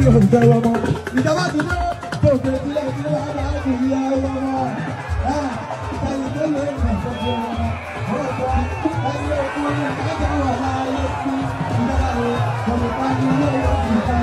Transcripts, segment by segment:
òǹtẹ̀ wọn mọ́. ìjọba ti dé tòkè sílẹ̀ tí wọ́n bá ti rí àwọn ọmọ. ẹni tó lè kàn fọ́jọ́ wọn. ọ̀pọ̀ ẹni ọkùnrin ẹ̀ka wà láàyè sí ìjọba rẹ̀ kọ̀mọ̀tà ní ilé ìwọ̀n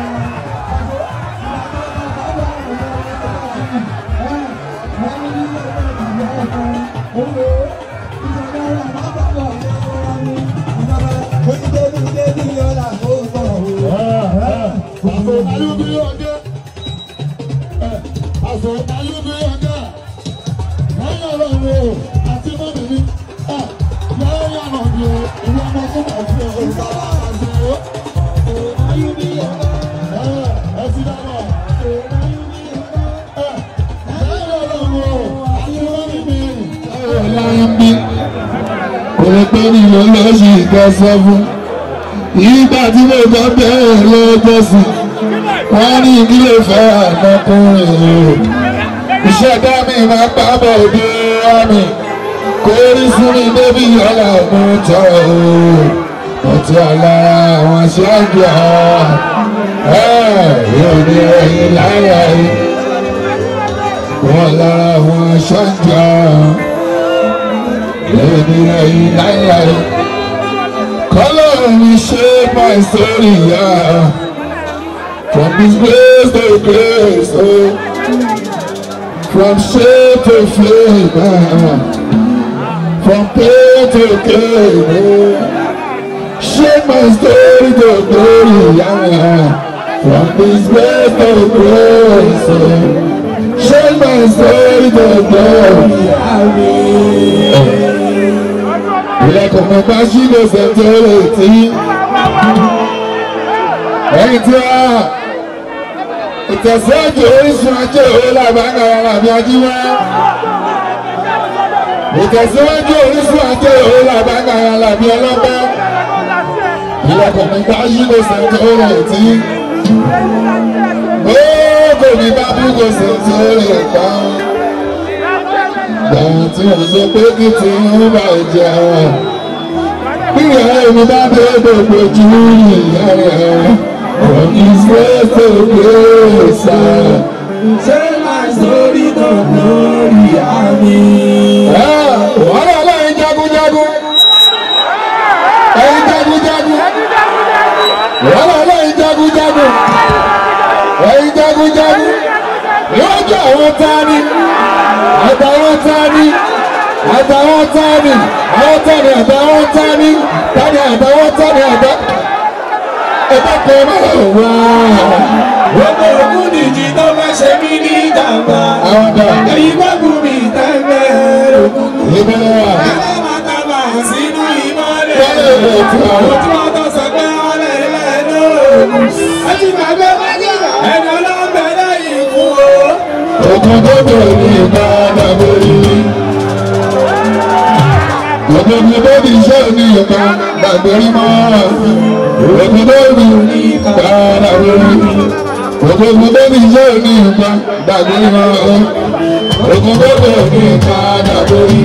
Òrèpé ni mo lọ sí ìkẹsẹ̀ fún. Ìgbà tí mo bá bẹ̀rẹ̀ lọ́jọ́ sí, wọ́n ní ìdílé fẹ́ àmọ́kùnrin o. Ìṣẹ̀dá mi máa pa bọ̀ bí àmì. Kò rí fún mi débi ọ̀la ọ̀gbọ́n tọ̀ o. Ọtí alára àwọn aṣáájú àwọn yóò ní ẹyin láyà yìí. Wọ́n lára àwọn aṣáájú àwọn yóò ní ẹyin láyà yìí. Color me shape my story, yeah. From this place to grace, oh. From shade to flame, ah. From pain to gain, oh. Shape my story to glory, yeah. From this place to grace, oh. Shape my story to glory, yeah. Ilẹ̀kùn mi bá ṣí lè ṣètò ètí. Ẹyin tí a ìtẹ̀síwájú orísun ajé òwe làbáńgá làbí ajíwá. Ìtẹ̀síwájú orísun ajé òwe làbáńgá làbí ọlọ́pẹ́. Ilẹ̀kùn mi bá ṣí lè ṣètò ètí. Gbogbo mi bá bú kò ṣètò ètò. Gbàrà tí mo sọ pé kí tí ń bá jẹ bí ìyá mi bá dé gbogbo ojú ìyá rẹ̀ from his ways to grace. Share my story to glory, amen. Wọ́n lọ lẹ́yìn jagunjagun. Ẹyin jagunjagun. Wọ́n lọ lẹ́yìn jagunjagun. Ẹyin jagunjagun. Lọ́jọ́ àwọn tani àtàwọn tani àtàwọn tani àwọn tani àtàwọn tani tani àtàwọn tani àtà ẹgbẹ́ kan máa wá. Gbogbo ògùn nìjì tó fẹ́ ṣe mí ní ìjàmbá. Àwọn dà Ẹyin gbọ́gùn mi tẹ́lẹ̀ ògùn. ìbẹ̀rẹ̀ wà. Ẹlẹ́ máa tábà sínú ìmọ̀lẹ̀. Wọ́n lè lè tún àwọn. Ojú ọ̀tọ̀ sọ pé wọ́n lè lẹ́nu. Ẹ ti gbàgbé ẹni ọlọ́mọbẹ lẹ́yìn fún o. Ogun tó bẹ̀rẹ̀ ní ìbára borí. Ogun tó bẹ̀rẹ̀ iṣẹ́ ní ìka gbàgbérí mọ́. Ogun tó bẹ̀rẹ̀ ní ìbára borí. Ogun tó bẹ̀rẹ̀ iṣẹ́ ní ìka gbàgbérí mọ́. Ogun tó bẹ̀rẹ̀ ní ìbára borí.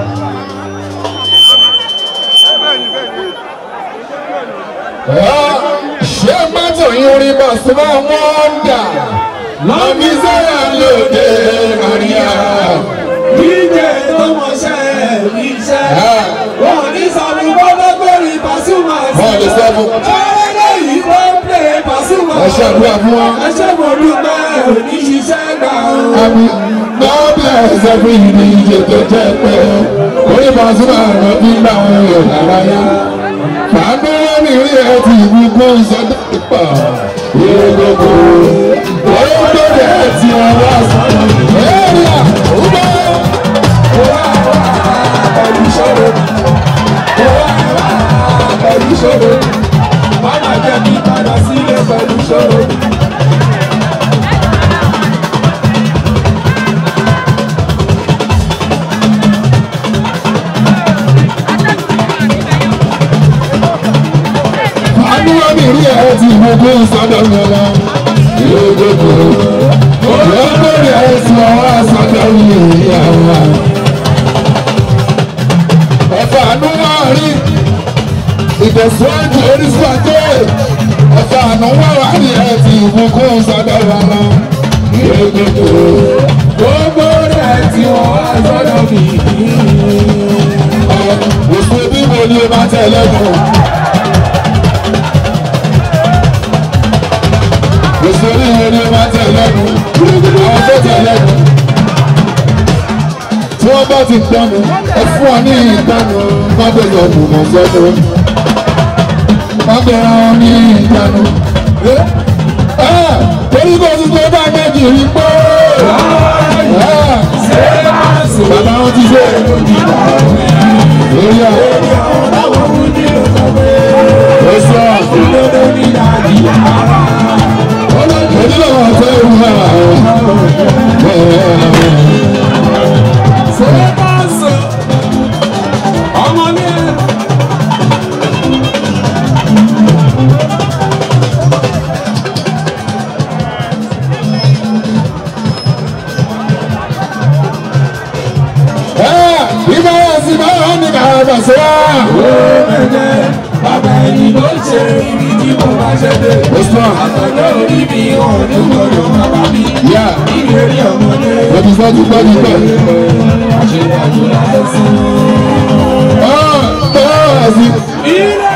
Ṣé mọ́tò yín rí bọ̀sùn máa wọ́n dà? Lọ́bí sẹ́yà lóde Màríà. Díje tó mọṣẹ́ iṣẹ́. Wọ́n ní sọ̀rọ̀ gbọ́dọ̀ pẹ̀lú Pasuma. Wọ́n lè sọ fún. Ọ̀rẹ́dẹ̀ yìí ló ń pè Pasuma. Ẹ ṣàdúrà fún wọn. Ẹ ṣe mo dúpẹ́ òní ṣiṣẹ́ gbà ó. Àmì lọ́bẹ̀ ẹ̀sẹ̀ fún ìdí iye tó jẹ́ pé orí Pasuma ló fi ń bá wọn yọ̀ lárayá. Fàánú wọn ní ilé ẹ̀ ti gbogbo ìṣẹ́dá pípa. Yóò gbogbo. Oyún tó dẹ̀ ti ọwọ́ sọ̀rọ̀. Ẹ̀rí à, ó bá. Pẹ̀lú ìṣòro. Pẹ̀lú ìṣòro. Má má jẹ́ kí padà sílé pẹ̀lú ìṣòro. Fàánú wọn ní ilé ẹ̀ ti gbogbo ìṣẹ́dá pípa. Yóò gbogbo. wa lọ. Gbogbo gbogbo rẹ̀ tí wọ́n wá sọ́dọ̀ mi. Òṣèlú bí mo ní o máa tẹ̀lé mọ́. Òṣèlú wo ni o máa tẹ̀lé mọ́? Àwọn tó tẹ̀lé mọ́. Tí wọ́n bá ti gbọ́nu, ẹ fún ọ ní ìgbàanu, má bẹ̀rẹ̀ ọ̀dùn mọ̀ sọ́dọ̀. Má bẹ̀rẹ̀ ọ ní ìgbàanu. Torí kò tún tó bá méjì rí pé. Bàbá wọn ti ṣe lórí àwọn. Ó sọ. Onílò wọn fẹ́ wù wá. Ibà yà sí báwọn ní bàbá sọ wá. Bàbá ẹni ló ṣe ibi tí mo bá ṣe dé. Ó sọ. Àtọ̀dọ̀ orí mi hàn ní gbọ́dọ̀ bàbá mi. Yà Ìlérí ọmọdé. lọ́dún sọ́jú gbọ́dún gbọ́. Àṣetàjù láìsí. Ọ́ ọ́ sí. Ilé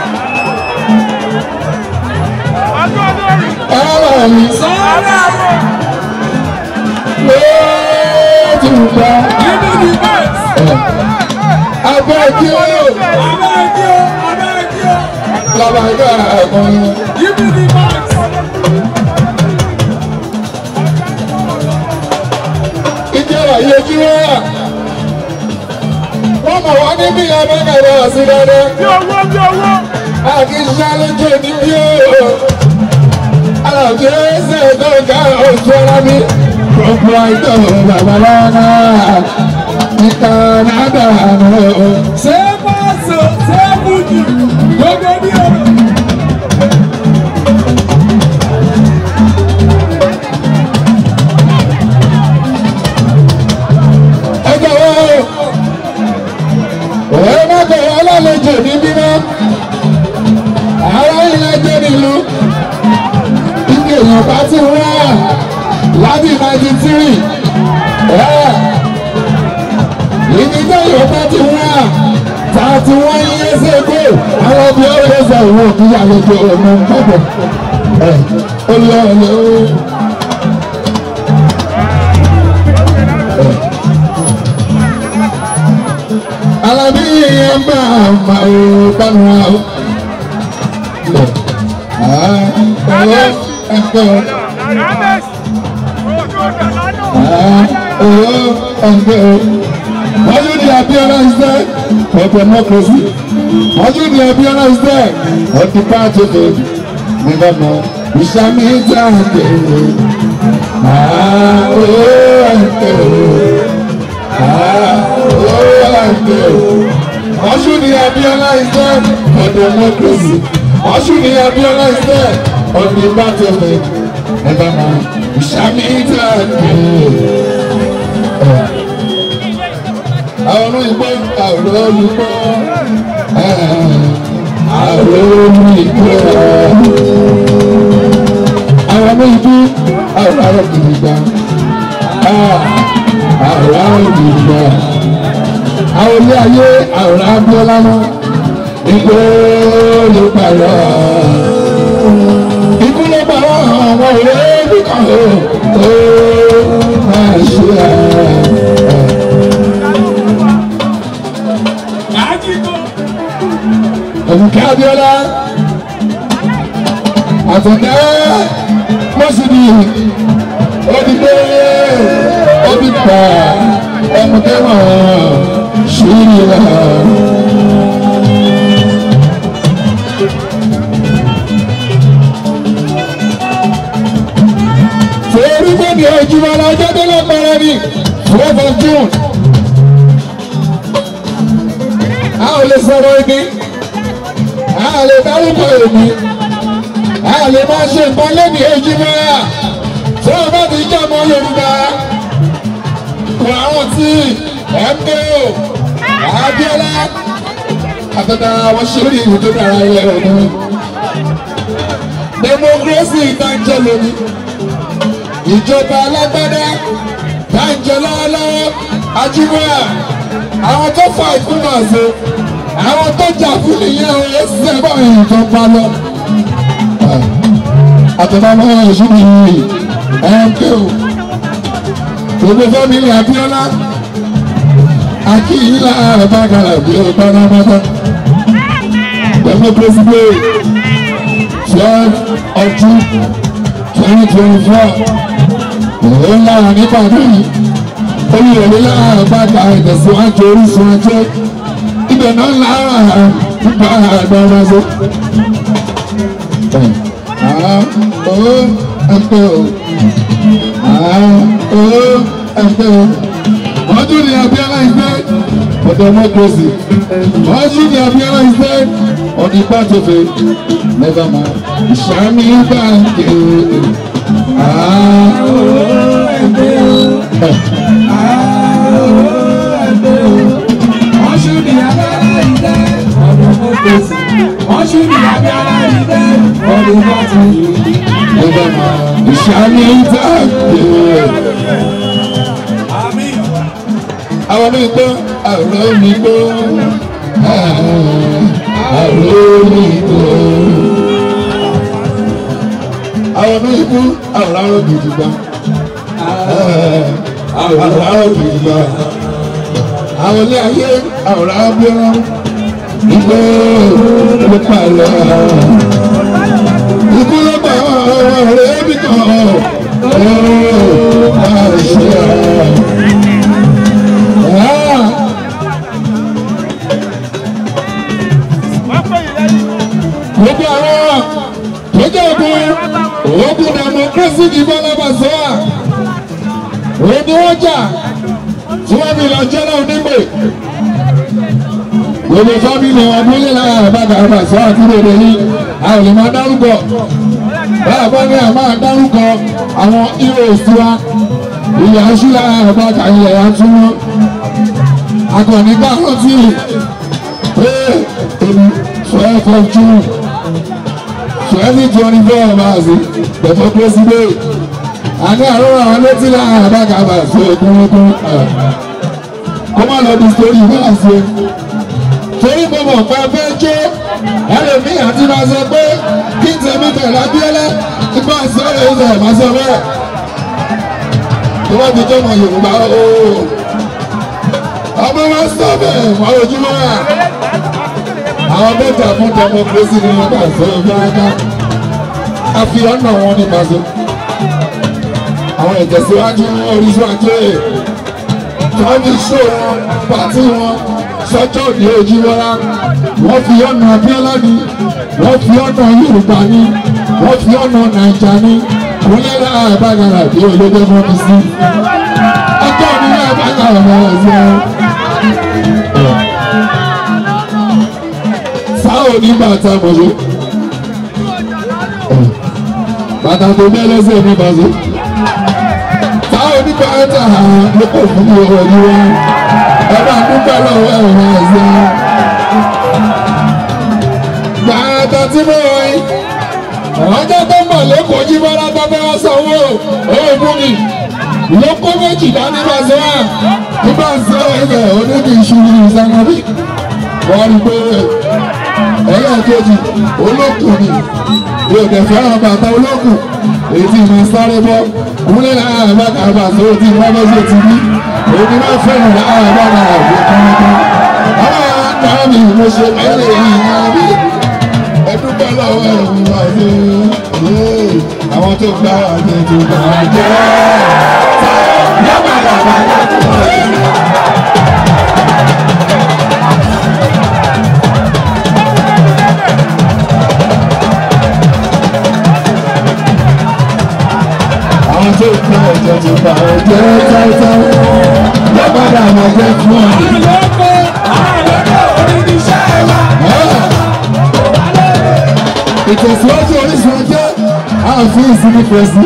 Ọ̀rọ̀ mi sọ́ọ́rọ̀ ló ti gbà. ibi ní bẹ́ẹ̀sì. Abẹ́ kí ó yóò Abẹ́ ẹ̀kí o, abẹ́ ẹ̀kí o. lọ́ba ẹgbẹ́ ẹ̀kọ́ yẹn. Ibi ní bẹ́ẹ̀sì. Ìjọba yẹ kí wọ́n wà. Wọ́n mọ̀ wá ní bí abẹ́kẹ̀rẹ́ ọ̀sìn dáadáa. Bí owó bí owó. Àkíṣà lójú ní bí ó. Àlàbí ẹsẹ̀ tó ká oṣù ara mi. Gbogbo àìtọ́ bàbá lọ́nà. Ìtàn àdànù. Ṣé bọ́ọ̀sì ṣé bùjì gbogbo bí o. Ẹjọ́ wo? Òwe mọ́tò ọlọ́lejò ní bímọ. Àwọn ilẹ̀ jẹ́ nílùú. Ike èèyàn bá ti wá láti ninety three. Ibi tó yóò bá ti wá thirty one years ago. Àwọn bí ó lè sọ ìwọ̀n òbí àlejò ọmọ bọ̀bọ̀. Ó lọ ọ̀lẹ́ o. Alábí yẹn bá àmà ò bánu wa o. Ọ̀rọ̀ ẹ̀kọ́ ọ̀rọ̀ ẹ̀kọ́ wọ́n yóò di appearance there for democracy. Wọ́n yóò di appearance there for the party of the governor. Ìṣàmì ìtàgé. Ọ̀rọ̀ ẹ̀kọ́. Ọ̀ṣun ni Abiola is there for democracy. Ọ̀ṣun ni Abiola is there on the battlefield. Never mind. Ìṣàmì ìtàgé. Àwọn olùgbọ́ àwọn olùgbọ́ àwọn olùgbọ́ àwọn ọmọ ìbú àwọn ará kìlìgbà àwọn ará kìlìgbà àwọn ilé ayé àwọn abiola mọ igbó ló pààrọ̀ ikú ló pààrọ̀ àwọn òwe nìkan ó ó máa ṣe ẹ. Àjíkó. Ẹ̀mùkẹ́ Abíọ́lá àtọ̀tẹ́ mọ́sídì òdìgbé òdìgbà ẹ̀mùkẹ́ mọ̀ ṣírí rẹ̀. Torí gbòdì ojúmọ́ lọ́jọ́ tó lọ́pọ̀rọ̀ ni twelve of June. A ò lè sọ̀rọ̀ ibi a lè dárúkọ èmi a lè máa ṣe nǹkan lẹ́nu èjì mọ́ra tí wọ́n bá ti jẹ́ ọmọ Yorùbá kò àwọn tí MKO Abíọ́lá àtàtà àwọn ṣeré ìlú tó dára ilẹ̀ ọ̀dọ́ democracy ìtànjẹ lónìí ìjọba alágbádá dáńjẹ lọ́wọ́lọ́wọ́ ajímọ́ra àwọn tó fà ìkúmọ̀ ṣe àwọn tó jà fún nìyẹn o ẹsẹ̀ bá ìjọba lọ. àtọ̀nàmọ́ ẹ̀ṣin nìyí ẹ̀ńkẹ́ o gbogbo fẹ́mi Abíọ́lá akíyílá àbágalà bí o pátápátá pẹ̀lú pẹ́sìdẹ̀ twelve of June twenty twenty four òun lára nípàdé yìí olùyọ̀lé lára àgbàgbà ìtẹ̀síwájú orísun ajé ibẹ̀ náà lára nípa àgbàgbà ṣe. ó ẹgbẹ́ o ó ẹgbẹ́ o wọ́n tún ní Abíọ́lá ìfẹ́ for democracy wọ́n tún ní Abíọ́lá ìfẹ́ on the battlefield never mind ìṣàmì báńkì. Wọ́n ṣú ní abẹ́rẹ́ ìdẹ́ ọdún mọ́tòsí. Wọ́n ṣú ní abẹ́rẹ́ ìdẹ́ ọdún mọ́tòsí. Never mind ìṣàmì báńkì. Àmín. àwọn mi gbọ́ àrò mi gbọ́ àrò mi gbọ́. àwọn mi kú àrò gidi gbà àrò gidi gbà. àwọn ilé ayé àrò abíọ́lá ìgbọ́ ló palẹ̀. ikú ló pa ọ̀rẹ́ mi kan ó máa ṣe é. Ah! gbogbo àwọn tó jẹ́ ogun ogun democracy ní bọ́lábàṣọ́ à òun ni wọ́n jà tí wọ́n fi lọ jẹ́ náà nígbè gbogbo fámìlì wọn abúlé lára àbága àbàṣọ́ àti rèé yìí a ò lè máa dárúkọ báyà bá ní àmà dárúkọ àwọn heroes wa ilẹ̀ aṣúlá àbága ilẹ̀ àtúnwọ́ akọni bá rántí pé èmi twelve of June twenty twenty four maasi bẹ̀fọ́ pẹ́sídẹ̀ àní àrùn àwọn létí láàrin àbákàbà sí okùnrùnkùn kó má lọ di sórí náà sí torí mo mọ̀ pé fẹ́ jó ẹlòmíì àti máa sọ pé kí n tẹ̀mí pẹ̀lú Abíọ́lá nípa ìsọ̀rọ̀ ìṣẹ̀ máa sọ bẹ́ẹ̀ tó bá ti jẹ́ ọmọ Yorùbá ooo ọmọ wa sọ bẹ́ẹ̀ wọ́n ojúmọ́ wa àwọn mẹ́ta fún democracy ní ọgbà ìṣòro fúnraká a fi ọ̀nà wọn ní pàṣẹ àwọn ìtẹ̀síwájú orísun ajé wọ́n fi ṣó wọn pàtí wọn sọ́jọ́ ní ojú wọ́lá wọ́n fi ọ̀nà Abíọ́lá ní wọ́n fi ọ̀nà Yorùbá ní wọ́n fi ọ̀nà Nàìjà ní wọ́n lé láàrín àbájára bí olóde mọ́ mi sí ọjọ́ ní àbájára mọ́ ẹ̀ sí ẹ. sáwọn onígbà tá a mọ̀ ṣe bàtà tó bẹ́ lẹ́sẹ̀ ní bàṣẹ. táwọn onígbà tá a ló kò fún mi ọ̀rọ̀ yìí wá ẹ bá dúpẹ́ lọ́wọ́ ẹ̀rọ ẹ̀sẹ̀. bàtà tí mo rọ yìí ọjọ́ tó mọ̀ lẹ́kọ̀ọ́ jí bọ́lá tó fẹ́ wá sanwó owó fún mi lóko méjì dání bàṣẹ wà nígbà tí ẹ̀rọ onídìí ìṣúná ìsànàbí wọ́n rí pé ẹlẹ́ẹ̀kejì olókùn ni mi ò dẹ̀ fẹ́ràn bàtà olókùn èyí tí mo sáré bọ́ kúnlẹ̀ láàrin àbáta àbàtà ó ti wọ́n bọ́ sí ti bí èyí ni wọ́n fẹ́ràn láàrin àbáta àbí kọ́ńtà àwọn àgbà mi mo ṣe mẹ́lẹ̀ yìí náà bí ẹdúpẹ́ lọ́wọ́ ẹ̀rù wá sí àwọn tó gbá wà ní ètò ìgbà jẹ́ yàgbà yàgbà yàgbà. àwọn tó kọ́ ẹ̀jẹ̀ ti bá ẹ̀jẹ̀ táìtáì lọ́gbàdà àwọn ẹ̀jẹ̀ fún ọ̀nì. Àlọ́kọ̀ àlọ́kọ̀ onídìíṣẹ́ wa. ìtẹ̀síwájú orísun ọjọ́ ààfin ìsinmi pẹ̀sì.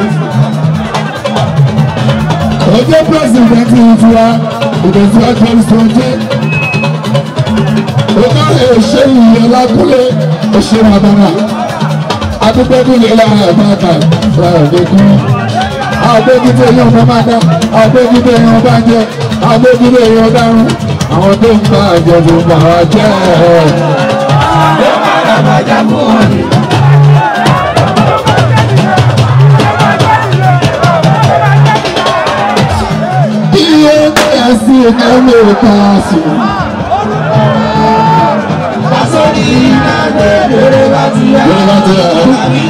ọjọ́ pírẹsidẹ̀ntì ìtura ìtẹ̀síwájú orísun ọjọ́. ọgá èṣe ìyẹn lákúlé òṣèré àbára adúgbẹ́dúlé lára àbáta ra ògbẹ́kú. àgbégídé èèyàn bá máa dá àgbégídé èèyàn bá jẹ àgbégídé èèyàn dárún àwọn tó ń bá àjẹbù bàrà jẹ́ ẹ̀. Ló padà bàjá fún wọn ni. iye ẹ̀sìn ẹ̀mí kàásù. Pàṣẹ ní ìdágbé lórí bá ti yá. Lórí bá ti yá. Àbí